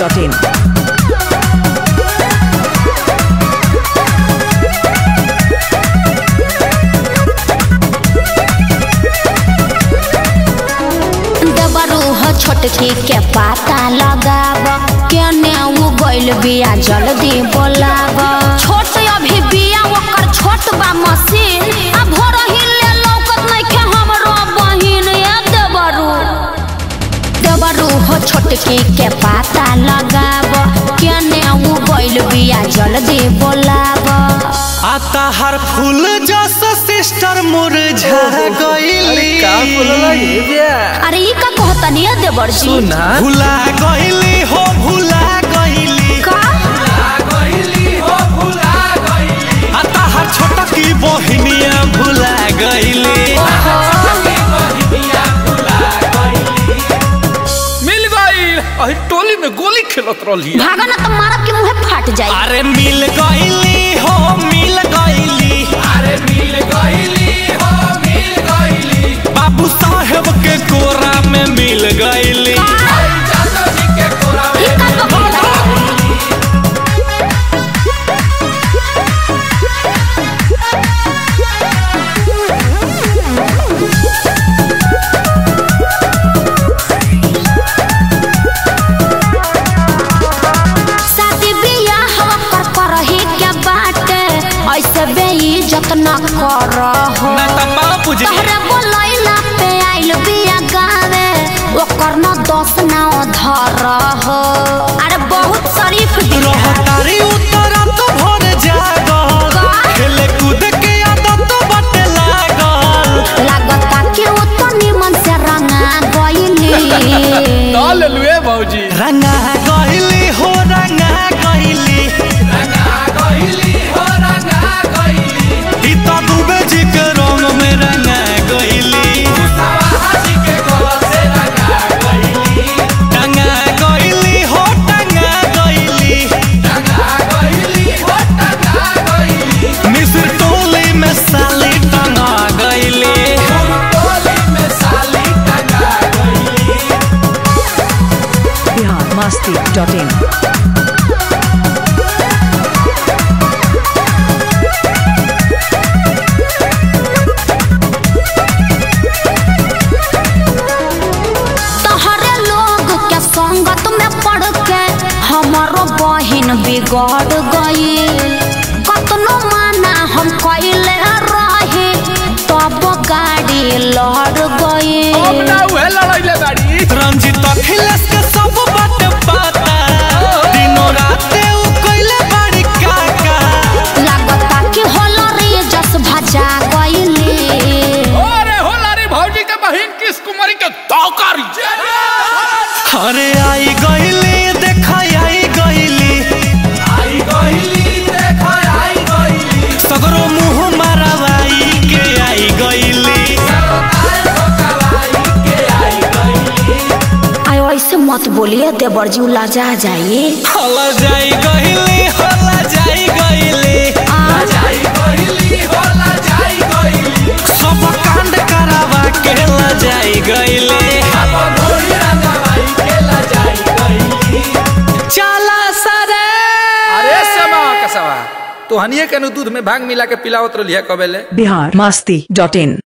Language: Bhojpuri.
masti.in. दबरूह छोटकी के पाता लगाब केने उ गइल बिया जल्दी बोलाब छोट अभी बिया ओकर छोट बा मशीन आ भोर हिले लौकत नइखे हमरो बहिन ए दबरू दबरूह छोटकी के पाता लगाब केने उ गइल बिया जल्दी बोलाब आता हर फूल जस सिस्टर मुरझा गईली का बोलला ये बिया अरे ई का कहतनी है देवर जी सुना भुला गईली हो भुला गईली का आता हर छोटा की बहिनिया भुला गईली मिल गई अही टोली में गोली खेलत रहली भागा ना तो मारब के मुंहे फाट जाई अरे मिल गईली हो मिल गईली अरे मिल गईली हो मिल गईली बाबू साहेब के कोरा में मिल गईली ई का कहला शादी बियाह कर करही के बाटे ऐसे बेइज्जत न करहो ना त बाबू जी तहरे बोलैला पे आइल बिया गावे ओकर न दोष न धरहो अरे बहुत शरीफ दिल है रहतारी उतरा तो भर जागल खेले कूद के आदत बटे लागल लागता कि वो तो निमन से रंगा गइली ना ले लुए भौजी रंगा गईली हो रंगा गईली रंगा गईली हो रंगा गईली ई तो दुबे जी के रंग में रंगा गईली टंगा गईली हो टंगा गईली मिस्र टोली में साली टंगा गईली Bihar masti.in. तहरे लोग के संगत में पड़ के हमारो बहिन बिगड़ गई कतनो माना हम कैले रहे तब गाड़ी लड़ गई अब ना उहे लड़ाइले बाड़ी रंजित अखिलेश के सब बात पता दिनों रात उ कइले बड़ी काका लागता कि होलो रे जस भजा गईली अरे होला रे भौजी के बहिन किस कुमारी के तौकारी अरे आई गईली देखा आई गईली आई गईली देखा आई गईली सगरो मुंह मारवाई के आई गईली आयो ऐसे मत बोलिए देवर जी लाजा जाइए हला जाई गईली हला जाई गईली सब कांड करावा के ला जाई गईली चला सरे अरे समा कसवा तोहनिए के नु दूध में भांग मिला के पिलावत रहली है कबेले Bihar masti.in.